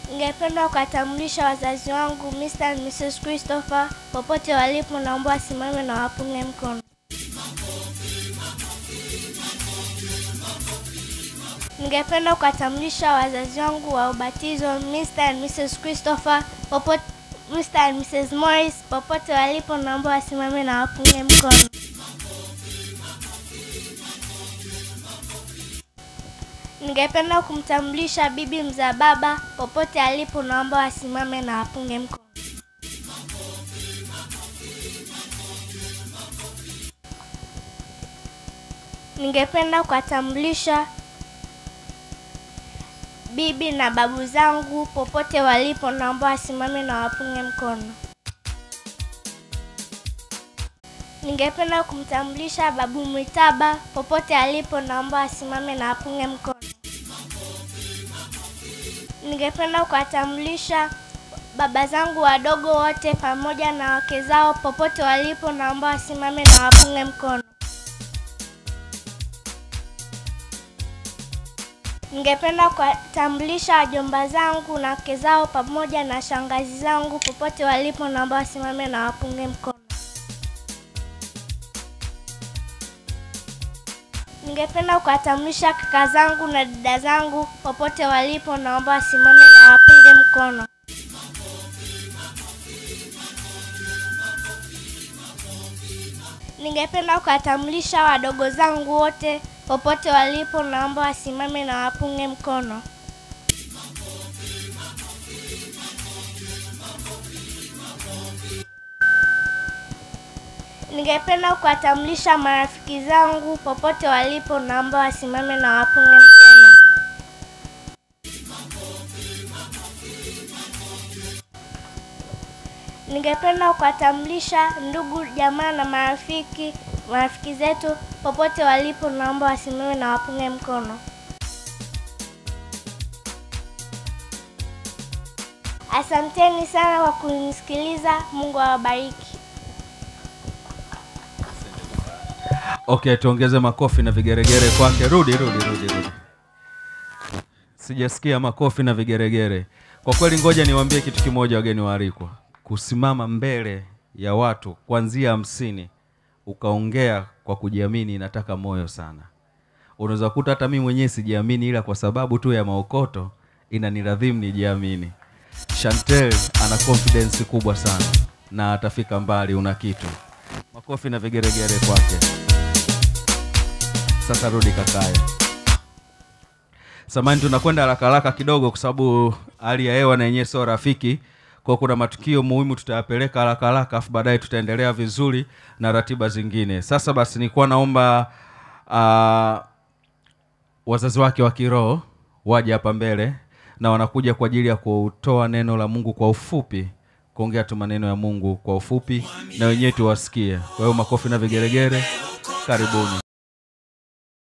Ningependa kuwatambulisha wazazi wangu Mr. and Mrs. Christopher popote walipo, naomba wasimame na wapunge mkono. Ningependa kuwatambulisha wazazi wangu wa ubatizo Mr. and Mrs. Christopher popote, Mr. and Mrs. Morris popote walipo, naomba wasimame na wapunge mkono. Ningependa kumtambulisha bibi mza baba popote alipo, naomba wasimame na wapunge mkono. Ningependa kuwatambulisha bibi na babu zangu popote walipo, naomba wasimame na wapunge mkono. Ningependa kumtambulisha babu Mwitaba popote alipo, naomba wasimame na wapunge mkono. Ningependa kuwatambulisha baba zangu wadogo wote pamoja na wake zao popote walipo, naomba wasimame na wapunge mkono. Ningependa kuwatambulisha wajomba zangu na wake zao pamoja na shangazi zangu popote walipo, naomba wasimame na wapunge mkono. Ningependa kuwatambulisha kaka zangu na dada zangu popote walipo, naomba wasimame na wapunge mkono. Ningependa kuwatambulisha wadogo zangu wote popote walipo, naomba wasimame na wapunge mkono. Ningependa kuwatambulisha marafiki zangu popote walipo, naomba wasimame na wapunge mkono. Ningependa kuwatambulisha ndugu, jamaa na marafiki marafiki zetu popote walipo, naomba wasimame na wapunge mkono. Asanteni sana kwa kunisikiliza. Mungu awabariki. Okay, tuongeze makofi na vigeregere kwake. Rudi, rudi, rudi, rudi. Sijasikia makofi na vigeregere. Kwa kweli, ngoja niwaambie kitu kimoja, wageni waalikwa, kusimama mbele ya watu kuanzia hamsini ukaongea kwa kujiamini inataka moyo sana. Unaweza kuta hata mimi mwenyewe sijiamini, ila kwa sababu tu ya maokoto inaniradhimu nijiamini. Chantel ana confidence kubwa sana na atafika mbali. Una kitu. Makofi na vigeregere kwake. Sasa rudi kakaya. Samani, tunakwenda haraka haraka kidogo kwa sababu hali ya hewa na yenyewe sio rafiki. Kwa kuna matukio muhimu tutayapeleka haraka haraka, afu baadaye tutaendelea vizuri na ratiba zingine. Sasa basi, nilikuwa naomba uh, wazazi wake wa kiroho waje hapa mbele, na wanakuja kwa ajili ya kutoa neno la Mungu kwa ufupi, kuongea tu maneno ya Mungu kwa ufupi, na wenyewe tuwasikie. Kwa hiyo makofi na vigeregere, karibuni.